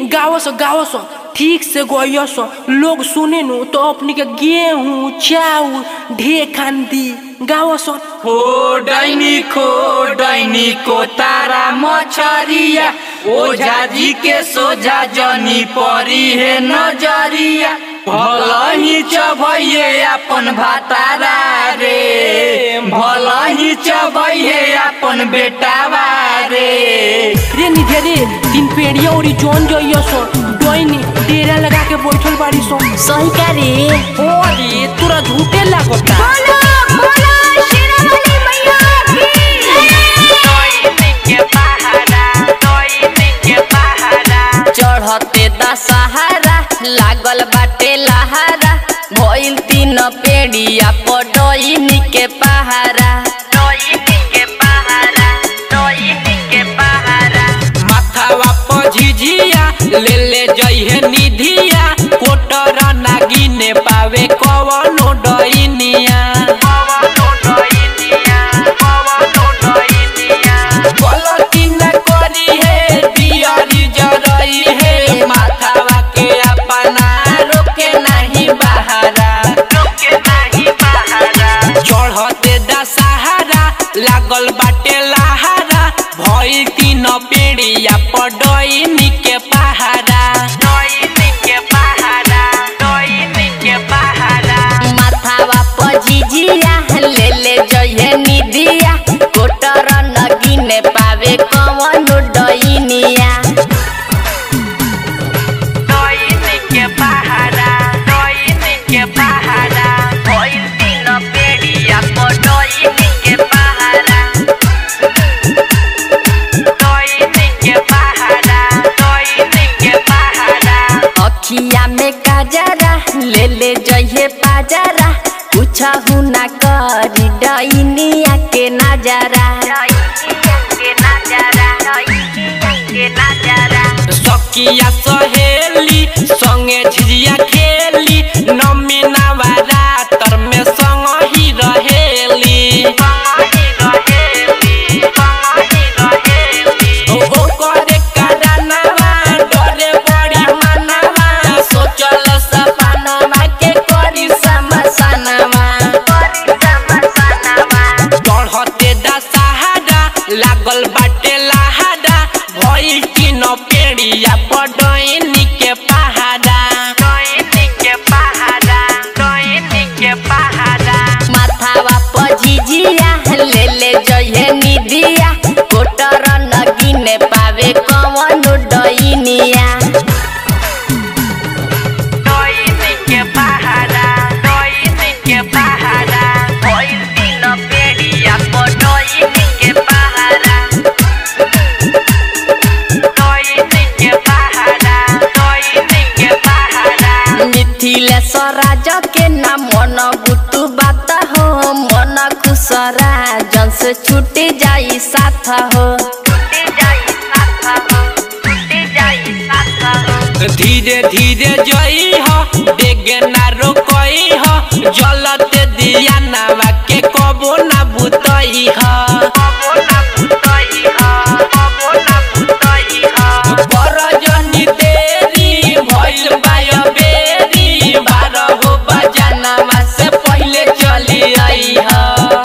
गावस गावस ठीक से गयस लोग सुने नु तो अपनी के गेहूं चाउर ढे खान दी गावस हो डैनी खो डैनी को तारा मछरिया ओझा जी के सोझा जनी परी है नजरिया भला ही चबैये अपन भातारा रे भला ही चबैये अपन बेटावा रे रे निधे रे तीन पेड़िया और जोन जइयस डोइनी डेरा लगा के बैठल बाड़ी सो सही का रे ओ रे तोरा झूठे लागता बोलो बोलो शेरावाली मैया चढ़ते दशहरा लागल बाटे लहारा भइल तीन पेड़िया पडोइनी के पहारा माथावा पर झिझिया ले ले जइहे निधिया कोटर नागिने पावे कवनो डइनिया गलती न करी है दियारी जरई है माथावा के अपना रोके नहीं बहारा चढ़ते दशहरा लागल बाटे लहारा भइल तीन पेड़िया पडइनी के पहारा माथावा पझिझिया ले ले जइहे निधिया कोटर नगिने पावे कवनो डइनिया अखिया में काजरा ले ले जइहे पाजरा कुछ ना करी डइनिया के नजरा सकिया सहेली संगे झिझिया खेली नमीनावा रातर में संग ही रहेली ओ ओ करे कादानावा डरे बड़ी मनावा सोचल सपनावा के करी समसनावा चढ़ते दशहरा लागल बाटे लहारा भइल तीन पेड़िया पडइनी के पहाड़ा माथावा पझिझिया ले ले जइहे निधिया कोटर नगिने पावे कवनो डइनिया मिथिलेश्वर राज के नाम मन बुतु बात हो मन खुसरा जन से छूट जाई साथ हो धीरे धीरे जई हो देगे ना रोकई हो जलते दिया नावा के कबो ना बुतई हो बरजनी देरी भइल बाय बेरी बारह हो बजानावा से पहिले चली आई हो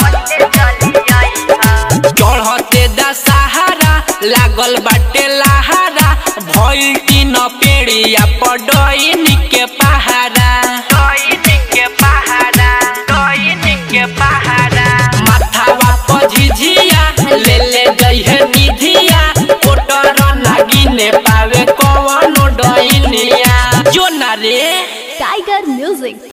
चढ़ते दशहरा लागल बाटे लहारा भइल तीन पेड़िया पडइनी के पहाड़ा माथावा पर झिझिया ले ले जइहे निधिया कोटर नागिने पावे कवनो डइनिया जो ना रे टाइगर म्यूजिक